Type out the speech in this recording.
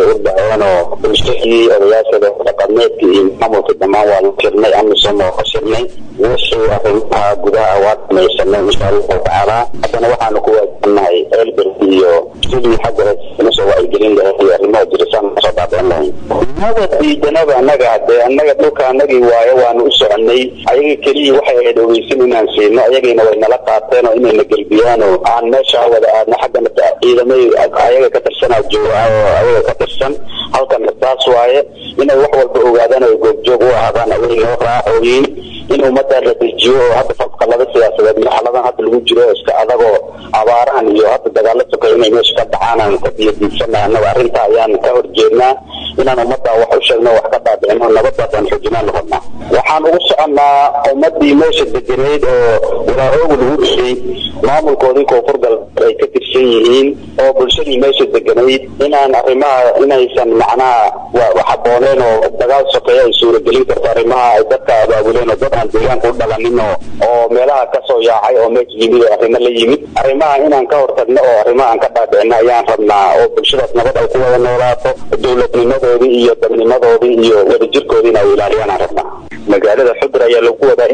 u dhaceen oo bulshadii odayaashada dhaqameedka iyo maamulka dhammaan waa la shirnay amisom oo ka shirnay wixii arrimaha gudaha waa dhamaysanay insha allahu tacaala haddana waxaanu ku waajibnahay elbert iyo sidii xagga nasoo wacyigelin lahayd iyo arrimaha jirisaan kasoo dhaadeen lahayn mada diidanaba annaga hadee annaga dhulka annagii waayo waanu u soconay ayaga keliya waxay ahayd ogeysin inaan siino ayagiina way nala qaateen oo inayna gelbiyaan oo aan meesha wada aadno xaggana ciidamay ayaga ka tirsanaa jooga oo ayaga ka tirsan halkana taas waaye inay wax walba ogaadaan oo goobjoog u ahaadaan ayay noo raacooyiin in ummadda la dejiyo oo hadda fadqalada siyaasadeed marxaladan hadda lagu jiro iska adagoo abaarahan iyo hadda dagaalo sokeyo inay meesha ka dhacaan aan ka biyadiidsana annaga arrinta ayaan ka horjeednaa inaan ummadda wax u sheegno wax ka dhaadhicino nabadaasaan xoojinaan noqonnaa waxaan ugu soconnaa ummaddii meesha deganeyd oo walaahooga lagu dhisay maamulkoodii koonfur galbeed ay ka tirsan yihiin oo bulshadii meesha deganayd inaan arrimaha inaysan macnaha waxabooneen oo dagaal sokeeya ay suuragelin karto arrimaha ay dadka abaabuleen oo dad aan deegaanka u dhalanin oo oo meelaha kasoo yaacay oo meesha yimid oo arrimo la yimid arrimaha inaan ka hortagno oo arrimaha aan ka dhaadhicino ayaan rabnaa oo bulshadaas nabad ay ku wada noolaato dowladnimadoodii iyo dadnimadoodii iyo wadajirkoodii in ay ilaaliyaan aan rabnaa magaalada xudur ayaa lagu wadaa